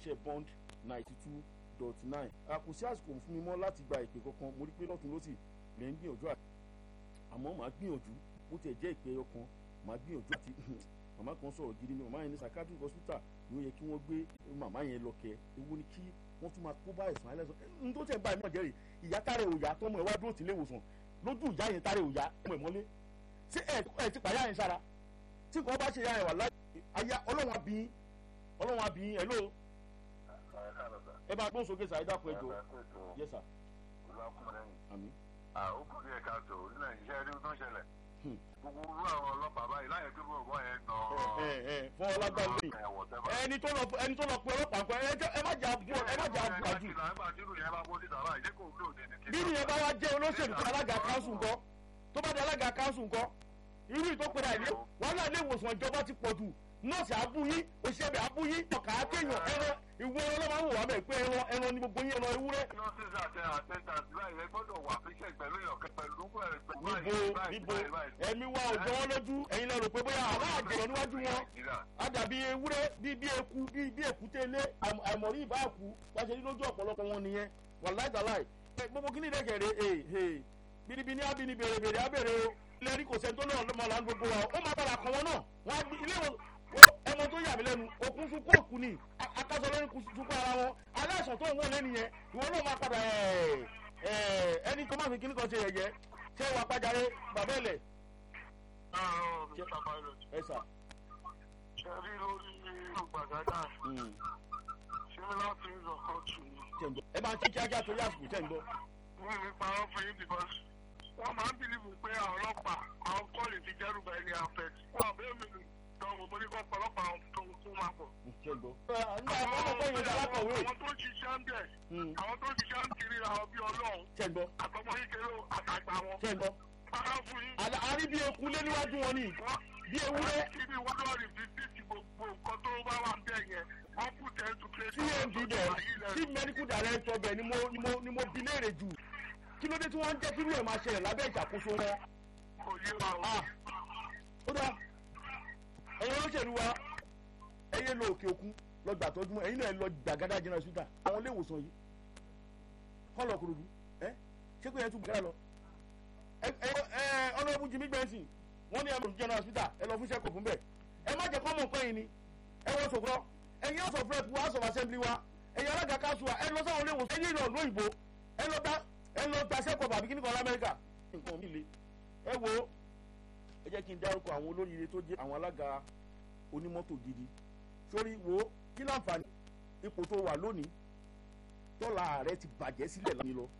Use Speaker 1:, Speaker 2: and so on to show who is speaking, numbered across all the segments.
Speaker 1: iléeṣẹ́ bond ninety two dot nine àkùsí àsìkò fún mi mọ́ láti gba ìpè kankan mo rí pé lọ́tún lọ́sì lè ń gbìyànjú àti àmọ́ màá gbìyànjú bó tiẹ̀ jẹ́ ìpè ọkàn màá gbìyànjú àti màmá kan sọ̀rọ̀ gidi ni màmá yẹn ní psychiatric hospital ló yẹ kí wọ́n gbé màmá yẹn lọ kẹ́ ewu ni kí wọ́n tún máa kó bá ẹ̀sán ẹlẹ́sàn n tó tẹ̀ ń bá ẹ̀mí ọ̀jẹ̀rì ìyá tààrẹ òyà tọmọ ẹ̀ wá dúró tìlé ìwòsàn lójú ìyá yẹn tààrẹ òyà ọmọ ẹ̀ mọ́lé ṣé ẹ̀ ti pàyà yẹn sára tí nǹkan bá ṣe yá yẹn wà láyé aya ọlọ́wọ́n abìyín ọlọ́wọ́n abìyín ẹ̀ ló ẹ bá gbóhùn sókè sàáyé dàpọ̀ ẹ̀jọ̀ yẹ sà. àmín.
Speaker 2: ó kù díẹ̀ káàtó ní nàìjíríà rí tó ń ṣẹlẹ̀ gbogbo irú àwọn ọlọ́pàá báyìí láyé tó bọ̀ bọ́ yẹn nà
Speaker 1: fún ọlágbá lórí ẹni tó lọ ẹni tó lọ pe ọlọ́pàá nǹkan ẹ má jà bú ẹ má jà bú àjù. bí nìyẹn bá wá jẹ́ olóṣèlú tó alága káńsù ńkọ́ tó bá di alága káńsù ńkọ́ irú ìtòkùnrin àìlè wàhálà ilé ìwòsàn ìjọba ti pọ̀ jù nọ́ọ̀sì abúyín òṣìṣẹ́ abúyín ọ̀kà akéèyàn ẹran ìwé ẹran ló máa ń wò wá bẹ̀ pé ẹran ẹran ni gbogbo yín ẹran ewúrẹ́.
Speaker 2: nọ́ọ̀sì àti àtẹ̀tà báyìí ẹ gbọ́dọ̀ wà fíṣẹ̀ pẹ̀lú ìyọ̀kẹ́ pẹ̀lú
Speaker 1: níbo níbo ẹ̀mí wa ò jọwọ́ lójú ẹ̀yin lẹ rò pé bóyá àwọn àjẹyàn níwájú wọn á dàbí ewúrẹ́ bí bí eku bí bí èkúté ilé àìmọ̀rí ìbáàkú pàṣẹ lójú ọ̀pọ̀lọpọ̀ wọn nìyẹn wàláì dàláì gbogbo kí ni ìdẹ́kẹ̀rẹ́ ee ee bíríbí ní ábíní bèrè bèrè ábèrè o lẹ́rí kò sẹ́ni tó náà lọ́mọ là ń gbogbo wa ó máa padà kàn wọ́n náà wọ́n á ilé ẹmọ tó yà mí lẹ́nu òkun fún kóòkù ni akásọ lórí sunkún ara wọn aláìsàn tó ń wọlé nìyẹn ìwọ náà máa padà ẹni tó máa fi kíní kan ṣe yẹyẹ ṣé wàá pàjáre bàbá ẹlẹ. ẹ sà.
Speaker 2: ṣe rí lórí gbàgádà similar things occur to me.
Speaker 1: ẹ máa ń ṣe kíákíá torí àsìkò tẹ̀ ń gbọ́.
Speaker 2: wọ́n mi parọ́ fún yín because wọ́n máa ń bìlíìfù pé àwọn ọlọ́pàá àwọn kọ́ọ̀lì ti jẹ́rù bá ẹni affect. wọ́n àbẹ́ mi tọ́wọ́ mo ní kọ́ ọ̀pọ̀lọpọ̀ àwọn tó kú máa pọ̀. àwọn tó ń ṣiṣẹ́ ń bẹ̀ àwọn tó ń ṣiṣẹ́ ń kiri àwọn bí ọlọ́run àtọmọ kékeré àtàgbà wọn. Bára fún yín.
Speaker 1: àrí bí eku lé níwájú wọn ni bí ewúrẹ́.
Speaker 2: Ibi wọ́n lọ rí fi sí gbogbo nǹkan tó bá wà ń bẹ̀ yẹn. Wọ́n kù tẹ́ tu pé.
Speaker 1: cmd bẹ̀ chief medical director bẹ̀ ni mo ni mo ni mo bi léèrè jù kí ló dé tí wọ́n ń jẹ́ kí irú ẹ̀ máa ṣẹlẹ̀ lábẹ́ ìṣàkóso wọn.
Speaker 2: Kò yé wa o.
Speaker 1: ó dáa ẹ̀yin olóṣèlú wa ẹ̀yẹ lọ òkè òkun lọ gbà tọ́jú ẹ̀yin náà lọ gbàgádà jẹ́nà ṣúgà àwọn ilé ìwòsàn yìí kọ́ lọ kúròdú ẹ ṣé kò yẹ tún gbàgádà lọ. ẹ ẹ ọlọ́ọ̀bù jimmy benson wọ́n ní ẹ̀rọ jẹ́nà ṣúgà ẹ lọ fún ṣẹ́kọ̀ fún bẹ́ẹ̀ ẹ má jẹ́ kọ́ mọ̀ nǹkan yìí ni ẹ wọ́n sọ̀kọ́ ẹ̀yin house of rep wa house of assembly wa ẹ̀yin alága káṣù wa ẹ lọ sáwọn ilé ìwòsàn ẹ̀yin ìlọ lóyìnbó ẹ lọ gba ẹ lọ gba ṣẹ́kọ̀ bàbí kíní kan lamẹ́ríkà nǹkan mi le ẹ wo ẹ jẹ́ kí n dárúkọ àwọn olóríire tó jẹ́ àwọn alága onímọ́tò gidi sórí wo kí láǹfààní ipò tó wà lónìí tọ́lá ààrẹ ti bàjẹ́ sílẹ̀ lánìí lọ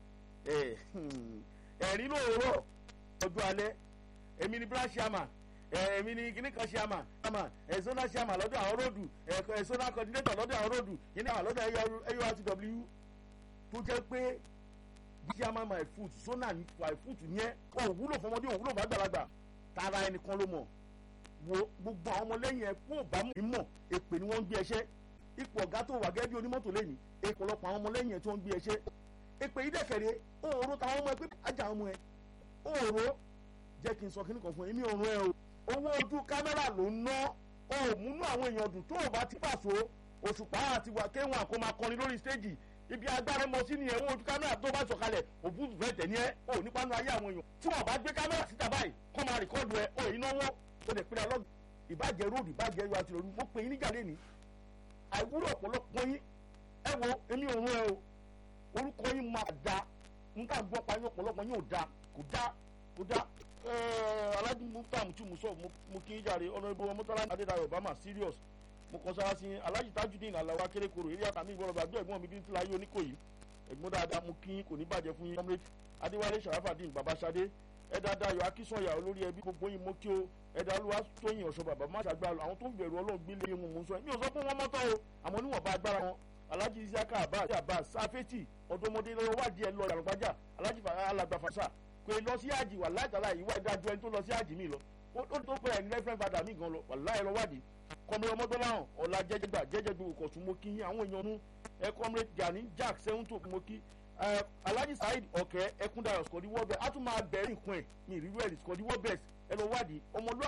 Speaker 1: ẹ̀rín lóòrọ̀ ọjọ́ alẹ́ èmi ni branch chairman èmi ni kíní kan chairman chairman ẹ̀sọ́nà chairman lọ́dọ̀ àwọn ròdù ẹ̀sọ́nà coordinator lọ́dọ̀ àwọn ròdù kíní àwọn lọ́dọ̀ ẹ̀yọ́rtw tó jẹ́ pé chairman my foot zona my foot yẹn wọn ò wúlò fọmọdé wọn ò wúlò fún àgbàlagbà tara ẹnìkan ló mọ̀ wo gbogbo àwọn ọmọlẹ́yìn ẹ kó bá mú ìmọ̀ èpè ni wọ́n ń gbé ẹṣẹ́ ipò ọ̀gá tó wà gẹ́gẹ́ bí onímọ́tò lẹ́yìn ìpọ̀lọpọ̀ àwọn ọmọlẹ́yìn ẹ tó ń gbé ẹṣẹ́ èpè yìí dẹ̀kẹ̀rẹ̀ òòró táwọn ọmọ ẹ pé ajá ọmọ ẹ òòró jẹ́ kí n sọ kíní kan fún ẹ èmi òòró ẹ o owó ojú kámẹ́rà ló ń ná o ò múnú àwọn èèyàn dùn tó o bá ti pàṣọ òṣùpá àti wà kéwọn àkó máa kọrin lórí stéèjì ibi agbára mọ sí nìyẹn owó ojú kámẹ́rà tó bá sọ̀kalẹ̀ òbúdù fẹ́ tẹ̀ ní ẹ o ò nípa nu ayé àwọn èèyàn tí wọ́n bá gbé kámẹ́rà síta báyìí kọ́ máa rìkọ́ọ̀dù ẹ o èyí náwó o lè pinnu alọ́gbìn ìbàjẹ́ róòdù ìbàjẹ́ ẹ̀rọ àti ìrọ̀rùn mo pè yín níjà lẹ́ni àìwúrò ọ̀pọ̀lọpọ̀ yín ẹ wo èmi ò rún ẹ o orúkọ yín máa da nǹkan gbọ́ pa yín ọ̀pọ̀lọpọ̀ yín ò da kò da kò da alájú muftam tí mo sọ mo kí n jàre ọ̀nà ìbò mọ́tàlá adédayọ̀ obama serious mo kàn sára sí alájú tajudeen aláwa kérékòrò eré àtàmì ìgbọ́n ọba àgbẹ̀ ẹ̀gbọ́n mi bí n tila yé oníkòyí ẹ̀gbọ́n dáadáa mo kí kò ní bàjẹ́ fún yín comrade adéwálé sàràfàdín babasade ẹ̀dá dayọ̀ akínsọ̀yà olórí ẹbí gbogbo yín mo kí o ẹ̀dá olúwa tóyìn ọ̀ṣọ́ bàbá má ṣàgbà àwọn tó ń bẹ̀rù ọlọ́run gbé lé wọn mò ń sọ mi ò sọ pé wọ́n mọ́tọ́ o àmọ́ níwọ̀n bá agbára wọn alhaji isiaka abbas abbas safeti ọ̀dọ́mọdé lọ́wọ́ wádìí ẹ̀ lọ àrùbájà alhaji alagbafasa pé lọ sí àjì wà láìtàlá ìwà ìdájọ́ ẹni tó lọ sí àjì mi lọ ó tó pé ẹni rẹ́fẹ́rẹ́ fada mi gan lọ wà láì lọ wádìí kọmọdé ọmọdọ́láhàn ọ̀la jẹ́jẹ́gbà jẹ́jẹ́gbà òkọ̀tún mo kí àwọn èèyàn nú ẹ kọmọdé gani jack sẹ́wọ́ntò mo kí alhaji saheed ọ̀kẹ́ ẹkúndayọ̀ skọ̀dí wọ́bẹ̀ á tún máa bẹ̀rẹ̀ nǹkan ẹ̀ mi ìrírú ẹ̀ skọ̀dí wọ́bẹ̀ ẹ lọ wádìí ọmọlúwà